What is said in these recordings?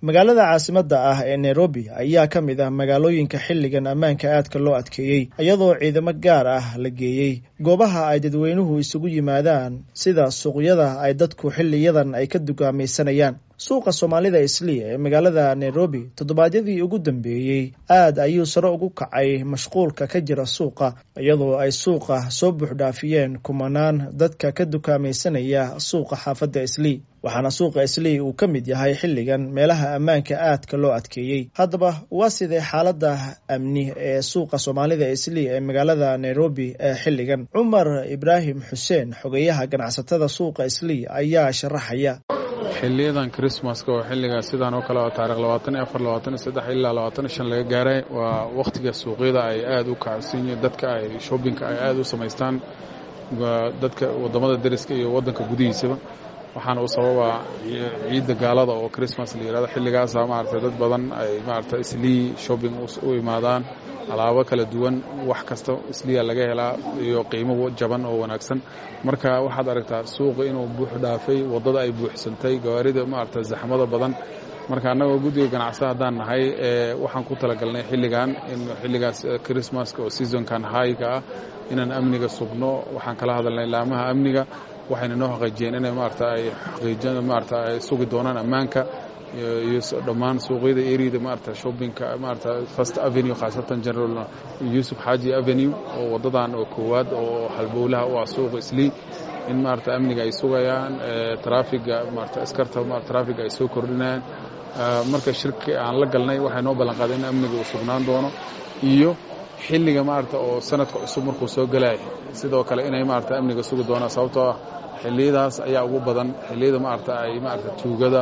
magaalada caasimadda ah ee nairobi ayaa ka mid ah magaalooyinka xilligan ammaanka aadka loo adkeeyey iyadoo ciidamo gaar ah la geeyey goobaha ay dadweynuhu isugu yimaadaan sida suuqyada ay dadku xiliyadan ay ka dugaamaysanayaan suuqa soomaalida islii ee magaalada nairobi toddobaadyadii ugu dambeeyey aad ayuu sare ugu kacay mashquulka ka jira suuqa iyadoo ay suuqa soo buuxdhaafiyeen kumanaan dadka ka dukaamaysanaya suuqa xaafadda islii waxaana suuqa islii uu ka mid yahay xilligan meelaha ammaanka aadka loo adkeeyey haddaba waa sidee xaaladda amni ee suuqa soomaalida islii ee magaalada nairobi ee xilligan cumar ibraahim xuseen xogeyaha ganacsatada suuqa islii ayaa sharaxaya xiliyadan christmaska oo xilliga sidaan oo kale oo taarikh labaatan iyo afar labaatan iyo saddex ilaa labaatan iyo shan laga gaaray waa wakhtiga suuqyada ay aada u kacsan yihiin dadka ay shoppingka ay aada u samaystaan dadka waddamada deriska iyo waddanka gudihiisaba waxaana u sababaa ciidda gaalada oo christmas la yihahdo xilligaasa maaragtay dad badan ay maaragtay islii shopping u imaadaan alaabo kala duwan wax kasta isliya laga helaa iyo qiimo jaban oo wanaagsan marka waxaad aragtaa suuqa inuu buux dhaafay waddada ay buuxsantay gawaarida maaragtay zaxmada badan marka annagoo guddiga ganacsada haddaan nahay waxaan ku talagalnay xilligan in xilligaas christmaska oo seasonkan hayga ah inaan amniga sugno waxaan kala hadalnay laamaha amniga waxayna noo xaqiijiyeen inay maarata ay xaqiijin maarata ay sugi doonaan ammaanka iyo dhammaan suuqyada eriyada maarata shoppingka maarata first avenue khaasatan general yusuf xaaji avenue oo waddadan oo koowaad oo halbowlaha u ah suuqa islii in maarata amniga ay sugayaan traafiga maarata askarta traafiga ay soo kordhinayaan marka shirki aan la galnay waxay noo ballan qaaday in amniga uu sugnaan doono iyo xilliga maarata oo sanadka cusub markuu soo gelaya sidoo kale inay maarata amniga sugi doonaan sababtoo ah xilliyadaas ayaa ugu badan xilliyada maarata ay maarata tuugada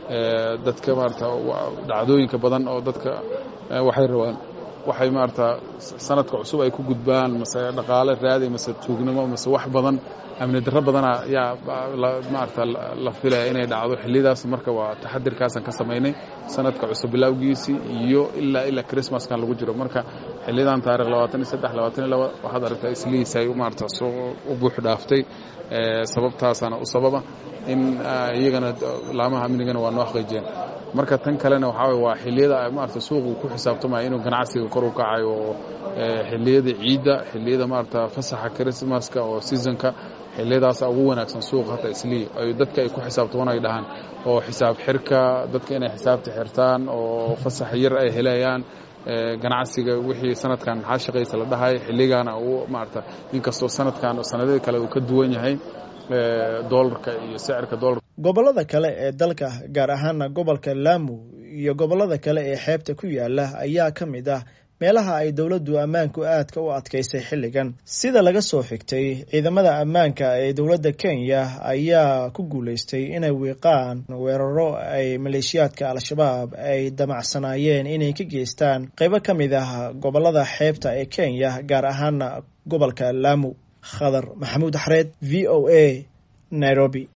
dadka maarata dhacdooyinka badan oo dadka waxay rabaan waxay maarata sanadka cusub ay ku gudbaan mase dhaqaale raadi mase tuugnimo mase wax badan amni darro badana ayaa maarata la filaya inay dhacdo xilliyadaas marka waa taxadirkaasaan ka samaynay sanadka cusub bilowgiisii iyo ilaa ilaa christmaskan lagu jiro marka xiliyadan taarikh labaatan iyo saddex labaatan iyo laba waxaad aragtaa islihiis ay maarata soo u buux dhaaftay sababtaasaana u sababa in iyagana laamaha amnigana waa noo xaqiijiyeen marka tan kalena waxaa way waa xilliyada maarata suuqu ku xisaabtamaya inuu ganacsiga kor u kacayo oo xilliyada ciidda xilliyada maarata fasaxa christmaska oo seasonka xilliyadaasa ugu wanaagsan suuqa hata islii ay dadka ay ku xisaabtaman ay dhahaan oo xisaab xirka dadka inay xisaabta xirtaan oo fasax yar ay helayaan ganacsiga wixii sanadkan maxaa shaqaysa la dhahay xilligaana uu maarata inkastoo sanadkan sanadada kale uu ka duwan yahay doolarka iyo sicirka doolarka gobollada kale ee dalka gaar ahaana gobolka laamu iyo gobollada kale ee xeebta ku yaala ayaa ka mid ah meelaha ay dowladdu ammaanku aadka u adkaysay xilligan sida laga soo xigtay ciidamada ammaanka ee dowladda kenya ayaa ku guulaystay inay wiiqaan weeraro ay maleeshiyaadka al-shabaab ay damacsanaayeen inay ka geystaan qaybo ka mid ah gobollada xeebta ee kenya gaar ahaana gobolka laamu khadar maxamuud xareed v o a nairobi